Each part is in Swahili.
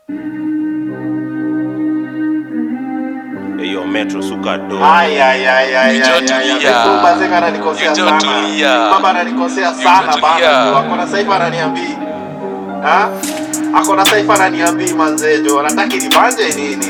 Eyo metro suka do. Ay, ay, ay, ay, Hicho ay, ay, ay. tulia. Huyu Bazenga ananikosea Hicho sana. tulia. Baba ananikosea Hicho sana tulia. bana. Ako na saifa ananiambii. Ha? Ako na saifa ananiambii manzejo. Anataki nibanje nini?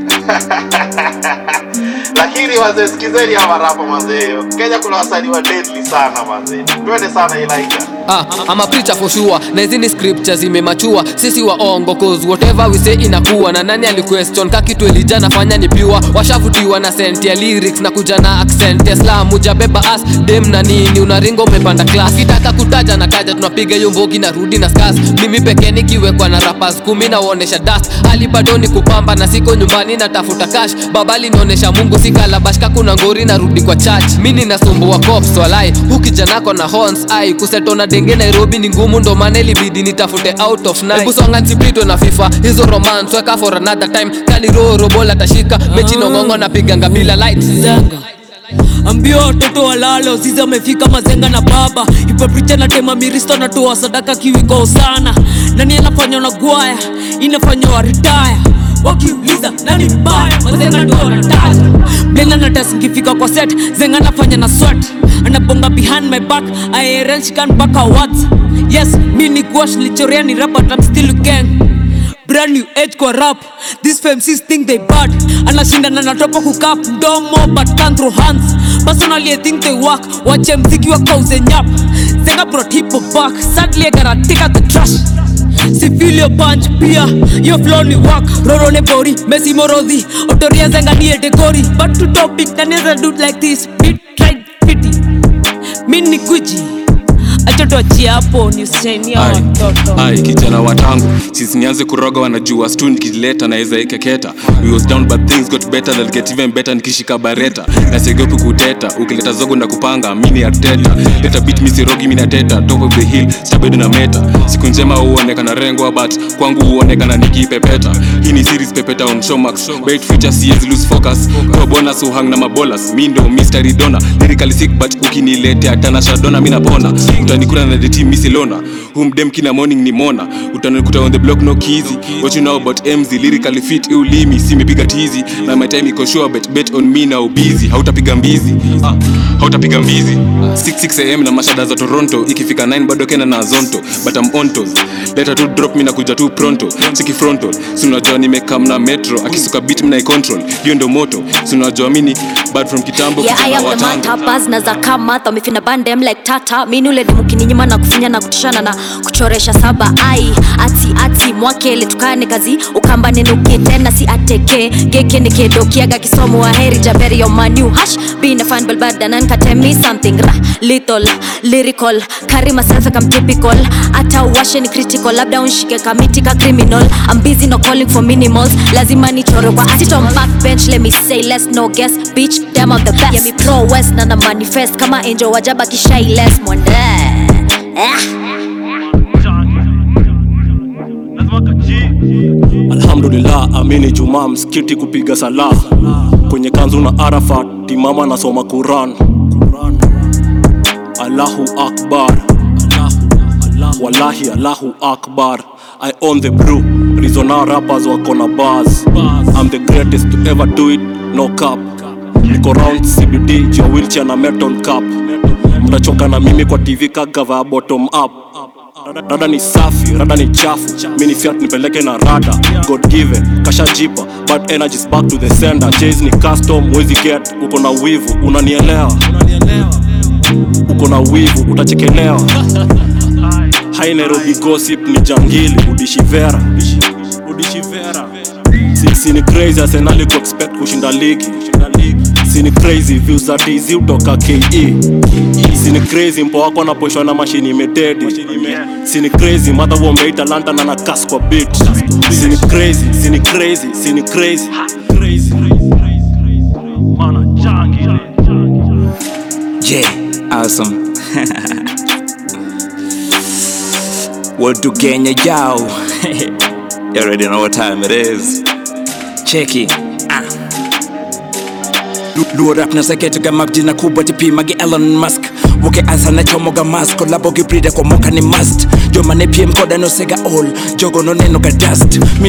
Lakini wazee sikizeni hawa rapa manzeyo. Kenya kuna wasanii wa deadly sana manze. Twende sana Ilaika. Ah, I'm a preacher for sure na hizi ni scriptures zimemachua sisi waongo cause whatever we say inakuwa na nani aliquestion ka kitu elija nafanya ni pure washavutiwa na sent ya lyrics na kuja na accent ya slam ujabeba as dem na nini unaringo umepanda class kitaka kutaja na taja tunapiga hiyo mbogi na rudi na skas mimi pekee nikiwekwa na rappers kumi na uonesha dust hali bado ni kupamba na siko nyumbani natafuta cash babali naonesha mungu sikalabashka kuna ngori narudi kwa church mi ninasumbua cops walai hukijanako na horns ai kusetona denge nairobi ni ngumu ndo maana ilibidi nitafute out of night. Hebu songa nsipitwe na fifa hizo romance weka for another time kani roro bola tashika mechi nongongo napiganga bila light Zenga ambio watoto walale Ozizi amefika mazenga na baba ipapricha na tema miristo natoa sadaka kiwiko sana nani anafanya na gwaya inafanya wa retire wakiuliza nani mbaya mazenga ndo wanataja blenda na test ngifika kwa set zenga nafanya na sweat anabonga behind my back IRL shikan mpaka what yes mi ni gwash lichorea ni rap but I'm still gang brand new age kwa rap these femcs think they bad anashindana na topa kukap mdomo but can't throw hands personally i think they work wache mziki wa kauze nyap zenga brought hip hop back sadly i gotta take out the trash sifilio punch pia yo flow ni work rorone bori messi morodhi otoria zenga ni etegori but to topic naneza do it like this beat tried pity mi ni guji acha tuachie hapo ni usainia Ai, watoto ai kijana watangu sisi nianze kuroga wanajua stu nikileta naweza ikeketa we was down but things got better they'll get even better nikishika bareta na siogopi kuteta ukileta zogo na kupanga mini ateta leta beat misirogi mina teta top of the hill stabedo na meta siku njema huonekana rengwa but kwangu huonekana nikipepeta hii ni series pepeta on showmax bait future siezi lose focus kwa bonus uhang na mabolas mi ndo mystery dona lyrically sick but ukiniletea tanasha dona mi napona utanikuna na the team misilona humdem kila morning ni mona utanikuta on the block no kizi what you know about mz lyrically fit ulimi simepiga tizi na my time iko sure bet bet on me na ubizi hautapiga mbizi ah, hautapiga mbizi 66 am na mashada za toronto ikifika 9 bado kena na zonto but I'm on toes leta tu drop mi nakuja tu pronto chiki frontal si unajua nimekam na metro akisuka beat mna control hiyo ndo moto si unajua mini bad from kitambo Yeah, I kijana am wa the tango. manta buzz na za kama wamefina bandem like tata mini ule demu kininyima na kufinya na kutishana na kuchoresha saba ai ati ati mwakele tukane kazi ukamba nenuke tena si ateke geke nikedokiaga kisomo wa heri jaberi yo manu hash being a fan balbada nan tell me something ra little lyrical carry myself like I'm typical hata uwashe ni critical labda unshike kamiti ka criminal I'm busy no calling for minimals lazima nichore kwa sit on backbench let me say less no guess bitch them of the best yeah, me pro west na na manifest kama angel wajaba kishai less mwende eh. alhamdulillah amini jumaa msikiti kupiga sala kwenye kanzu na arafat timama nasoma quran allahu akbar wallahi allahu akbar i own the brew rizona rappers wako na bars i'm the greatest to ever do it no cap niko round cbd jua wheelchair na metal cap mtachoka na mimi kwa tv kagava bottom up rada ni safi rada ni chafu mini fiat nipeleke na rada god given kashajipa but energies back to the sender chase ni custom wezi get uko na wivu unanielewa uko na wivu utachekelewa hai nairobi gossip ni jangili udishivera udishivera si, si ni crazy arsenali ku expect kushinda ligi si ni crazy views za tz utoka ke si ni crazy mpo wako anaposhwa na mashini imededi si ni crazy madha womeita lanta na nakas kwa bit si ni crazy si ni crazy si ni crazy crazy Yeah, awesome. what to Kenya, yo? you already know what time it is. Check it. Ah. Luo rap na sekete ga map jina kubwa tipimage Elon Musk woke asa na chomoga mask kolabo gibrida kwa moka ni must joma ne piem koda no sega all jogo no neno ga dust min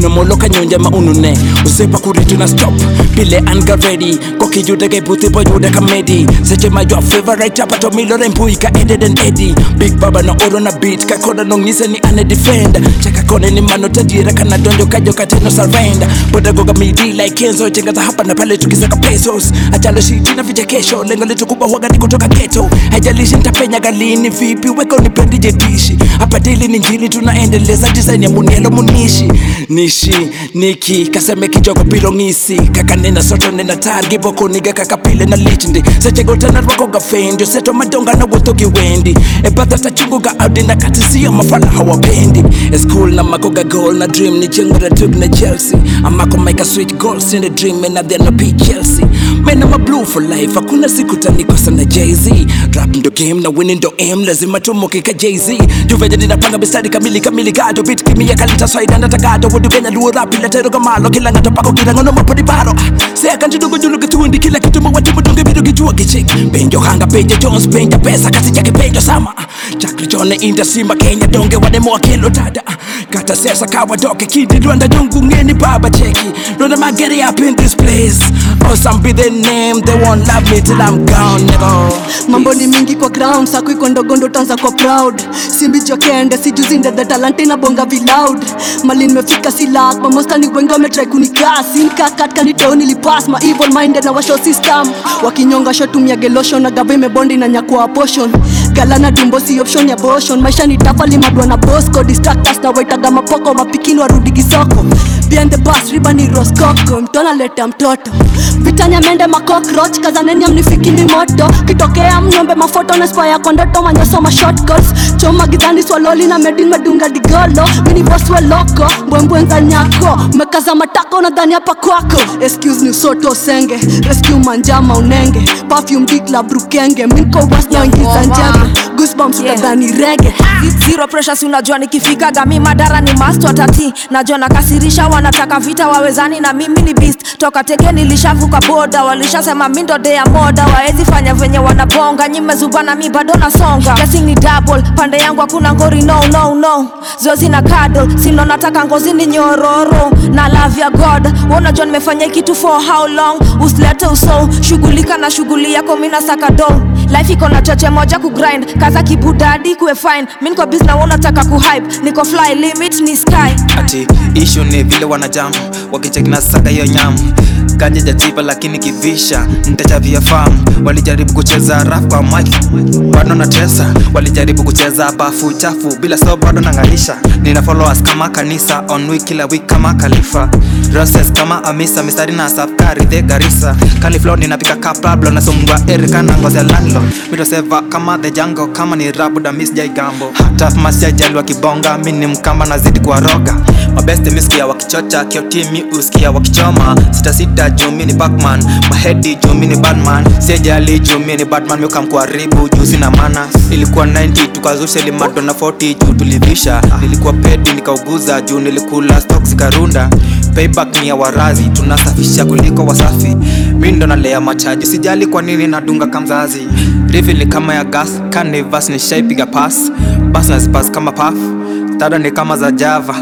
meno molo kanyonja ma unune usepa kuritu na stop pile anga ready kokijude ke buti boyude kamedi seche ma your favorite chapa to milore mbui ka ended and eddy big baba na oro na beat ka koda no ngise ni ane defend chaka kone ni mano tadira kana donjo kajo kateno surrender boda goga midi like kenzo chenga za hapa na pale tukisaka pesos ajalo shiti na vichekesho lengo letu kubwa huwaga ni kutoka ghetto haijalishi nitapenya galini vipi weka unipendi jetishi hapa dili ni njili tunaendeleza design ya munielo munishi nishi niki kaseme kijogo pilo ngisi kakanena soto nena targi boko niga kakapile na lichndi sechegotana rwakoga fendi seto madonga na wotogi wendi ebadha tachunguga audi na katisiyo mafala hawapendi eschool na makoga goal na dream ni chengura tug na chelsea amako make a switch goals in the dream and then be chelsea man I'm a blue for life hakuna siku tanikosa na jz rap ndo game na winning ndo aim lazima tumoke ka jz juveja ninapanga mistari kamili kamili gado bit kimia kalita swaida natagado wodugenya luo rap iletero gamalo kila ngato pako kirangono mapodi baro sea kanti dogo julu kitundi kila kitu mawati mudunge bidu kijua kichik penjo hanga penjo jones penja pesa kasi chake penjo sama chakri chone inda simba kenya donge wademo wakilo tada kata sesa kawa doke kidi rwanda dungu ngeni baba cheki Rwanda ma get up in this place Awesome be the name They won't love me till I'm gone nigga mambo ni mingi kwa ground sako iko ndogondo tanza kwa proud simbi jokende sijuzi ndedhe talante na bonga viloud mali nimefika silak mamosta ni wengi wametrai kunikasi nikakatka niteo nilipas ma evil minded na washo system wakinyonga shotumia gelosho na gava imebondi na nyakua portion galana dumbo si option ya boshon maisha ni tafali madwa na bosco distractors na waitaga mapoko mapikini warudi kisoko behind the bus riba ni roskoko mtona leta mtoto vitanya mende makokroch kazaneni amnifikini moto kitokea mnyombe mafoto na spa yako ndoto manyosoma shortcuts choma gizani swaloli na medin medunga digolo mini boss we loko mbwembwenza nyako mekaza matako na dhani hapa kwako excuse ni usoto senge rescue manjama unenge perfume dikla brukenge minko was na ingiza njembe goosebumps utadhani rege zero pressure si unajua nikifika gami madara ni mast watati najua nakasirisha wanataka vita wawezani na mimi ni beast toka teke nilishavuka boda walishasema mi ndo dea moda waezi fanya venye wanabonga nyimezubana mi bado nasonga Guessing ni double pande yangu hakuna ngori no no no zozi na kado sindo nataka ngozi ni nyororo na love ya god Wewe unajua nimefanya hii kitu for how long usilete uso shughulika na shughuli yako mina saka do life iko na choche moja kugrind kaza kibudadi kuwe fine mi niko busy na wewe unataka kuhype niko fly limit ni sky ati ishu ni vile wanajamu wakicheki na saka hiyo nyamu ganja jajiba lakini kivisha ntachavia famu walijaribu kucheza rap kwa mic bado na tesa walijaribu kucheza bafu chafu bila so bado nang'alisha nina followers kama kanisa on week kila week kama khalifa roses kama amisa mistari na safkari the garisa kaliflo ninapika ka pablo nasungwa erika na ngozi ya landlord mitoseva kama the jango kama ni rabu da miss jai gambo hata masia jali wakibonga mi ni mkamba nazidi kuwaroga mabeste miskia wakichocha kiotimi uskia wakichoma sita sita jumi ni bakman mahedi jumi ni badman sijali jumi ni badman miukamkuharibu juu sina mana ilikuwa 90 tukazusha limato na 40 juu tulivisha nilikuwa pedi nikauguza juu nilikula stok zikarunda payback ni ya warazi tunasafisha kuliko wasafi mi ndo nalea machaji sijali kwa nini nadunga kamzazi rivi ni kama ya gas canivas ni shaipiga pas bas nazipas kama paf tada ni kama za java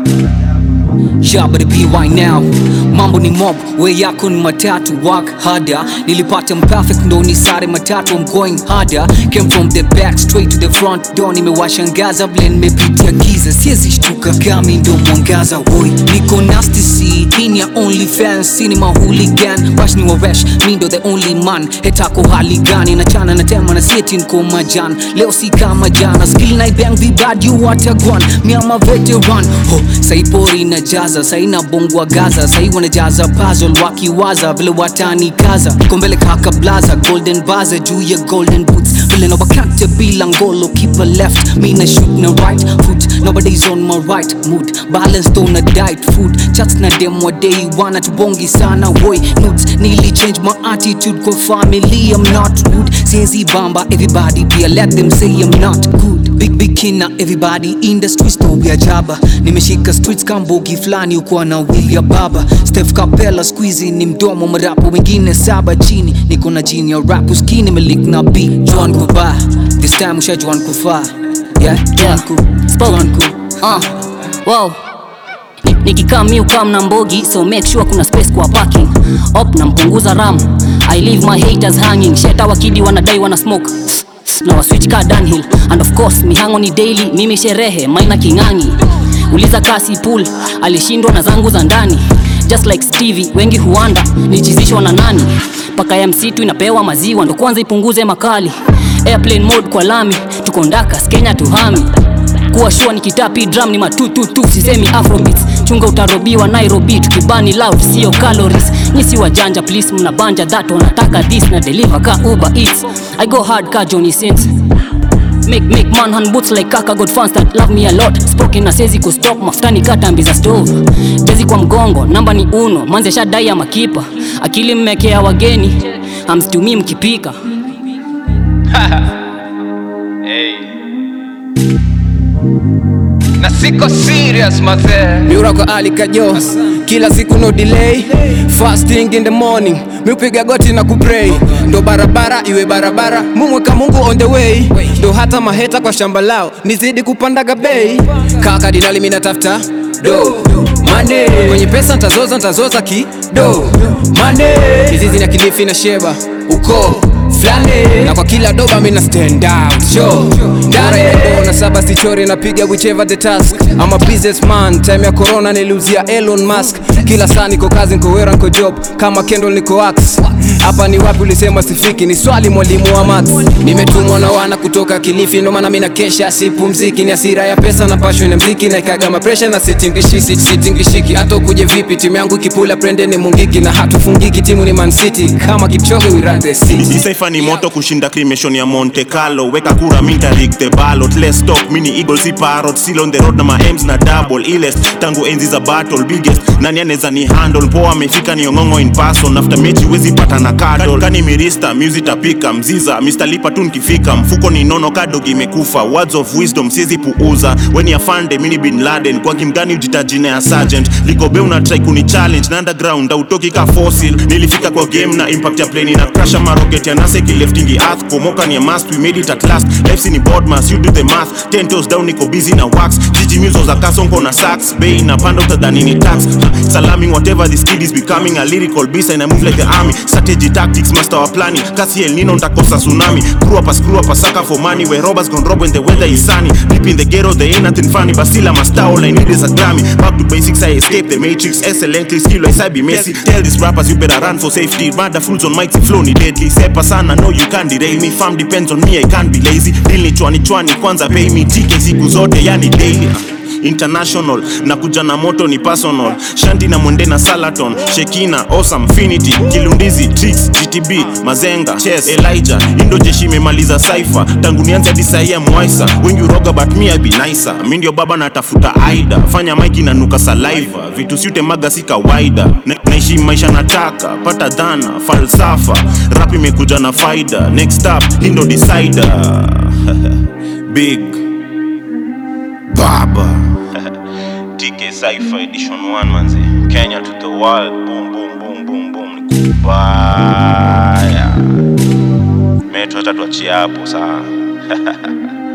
Shabari PY now mambo ni mob we yako ni matatu work harder nilipata mperfect ndo ni sare matatu I'm going harder came from the back straight to the front door nimewashangaza vile nimepitia giza siezi shtuka kami ndo mwangaza woi niko nasty c hii ni ya only fans cinema hooligan bash ni waresh mi ndo the only man hetako hali gani nachana na tema na sieti nko majan leo si kama jana skill na bang vibad you watagwan mi ama veteran ho saipori na jaza saina bongwa gaza sai wanajaza puzzle wakiwaza vile watanikaza kombele kaka blaza golden baza juu ya golden boots vile na wakante bila ngolo keep a left me na shoot na right foot nobody's on my right mood balanced on a diet food chats na dem wa day wana tubongi sana boy nudes nearly change my attitude kwa family I'm not rude siezi bamba everybody pia let them say I'm not good big big kina everybody in the streets to ya jaba nimeshika streets kambogi fulani ukuwa na William baba Steph Capella squeezy ni mdomo mrapo wengine saba chini niko na jini ya rap uskini melik na b John kuba this time usha John kufa yeah John ku John ku uh, wow nikikaa mi ukam na mbogi so make sure kuna space kwa parking op nampunguza ram i leave my haters hanging sheta wakidi wanadai wana smoke na waswitch ka downhill and of course mihango ni daily mimi sherehe maina king'ang'i uliza kasi pool alishindwa na zangu za ndani just like stevie wengi huanda nichizishwa na nani paka ya msitu inapewa maziwa ndo kwanza ipunguze makali airplane mode kwa lami tuko ndakas kenya tuhami kuwa shua ni kitapi drum ni matututu sisemi afrobeats chunga utarobiwa nairobi tukibani loud sio calories nyisi wajanja please mnabanja that wanataka this na deliver ka uber eats i go hard ka johnny sins Make, make man hand boots like kaka got fans that love me a lot spoken na sezi kustop mafutani katambi za stove jezi kwa mgongo namba ni uno manze shadai ya makipa akili mmekea wageni hamsitumii mkipika na siko serious mazee miura kwa ali kajo kila siku no delay fasting in the morning miupiga goti na kupray ndo barabara iwe barabara mumweka mungu on the way ndo hata maheta kwa shamba lao nizidi kupandaga bei kaka dinali minatafuta do mane kwenye pesa ntazoza ntazoza ki do mane mizizi na kilifi na sheba uko flane na kwa kila doba mina stand out sho ndare na saba sichori napiga whichever the task I'm a businessman time ya corona niliuzia Elon Musk kila saa niko kazi niko wera niko job kama Kendall niko ax hapa ni wapi ulisema sifiki ni swali mwalimu wa maths nimetumwa na wana kutoka Kilifi ndo maana mimi na kesha sipumziki ni hasira ya pesa na passion ya mziki na ikaga ma pressure na sitingishiki sitingishiki hata ukuje vipi timu yangu ikipula prende ni mungiki na hatufungiki timu ni Man City kama Kipchoge we run the city Isaifa ni moto kushinda cremation ya Monte Carlo weka kura minta rig the ballot let's talk mini eagles si parrot still on the road na ma M's na double ilest tangu enzi za battle biggest nani anaweza ni handle poa amefika ni ongongo in person after mechi wezi pata na cuddle kani mirista music tapika mziza Mr lipa tu nikifika mfuko ni nono kadog imekufa words of wisdom siezi puuza weni afande mini bin Laden kwa kimgani ujitajine ya sergeant ligobe una try kuni challenge na underground autoki ka fossil nilifika kwa game na impact ya plane na crash ama rocket ya nasa ikileftingi earth pomoka ni a must we made it at last FC ni board mass you do the math ten toes down niko busy na wax jiji muso za kasonko na sax bei na panda utadhani ni tax Ha, salaming whatever this kid is becoming a lyrical beast and I move like the army strategy tactics master wa planning kasi el nino ntakosa tsunami screw up a screw up a sucker for money where robbers gone rob when the weather is sunny deep in the ghetto there ain't nothing funny but still I'm a star all I need is a Grammy back to basics I escape the matrix excellently skill I be Messi tell these rappers you better run for safety mother fools on mighty flow ni deadly sepa sana no you can't derail me fam depends on me I can't be lazy deal ni chwani chwani kwanza pay me TK siku zote yani daily international na kuja na moto ni personal shanti na mwende na salaton shekina awesome finity kilundizi tricks gtb mazenga chess elijah indo jeshi imemaliza saifa tangu nianze hadi sahi ya mwaisa wengi uroga but me I be nicer mi ndio baba natafuta aida fanya maiki na nuka saliva vitu siute maga si kawaida Na- naishi maisha nataka pata dhana falsafa rap imekuja na faida next up indo decider big baba TK Cypher edition 1 manzi Kenya to the world boom boom boom boom boom ni kubaya metro hata tuachie hapo saa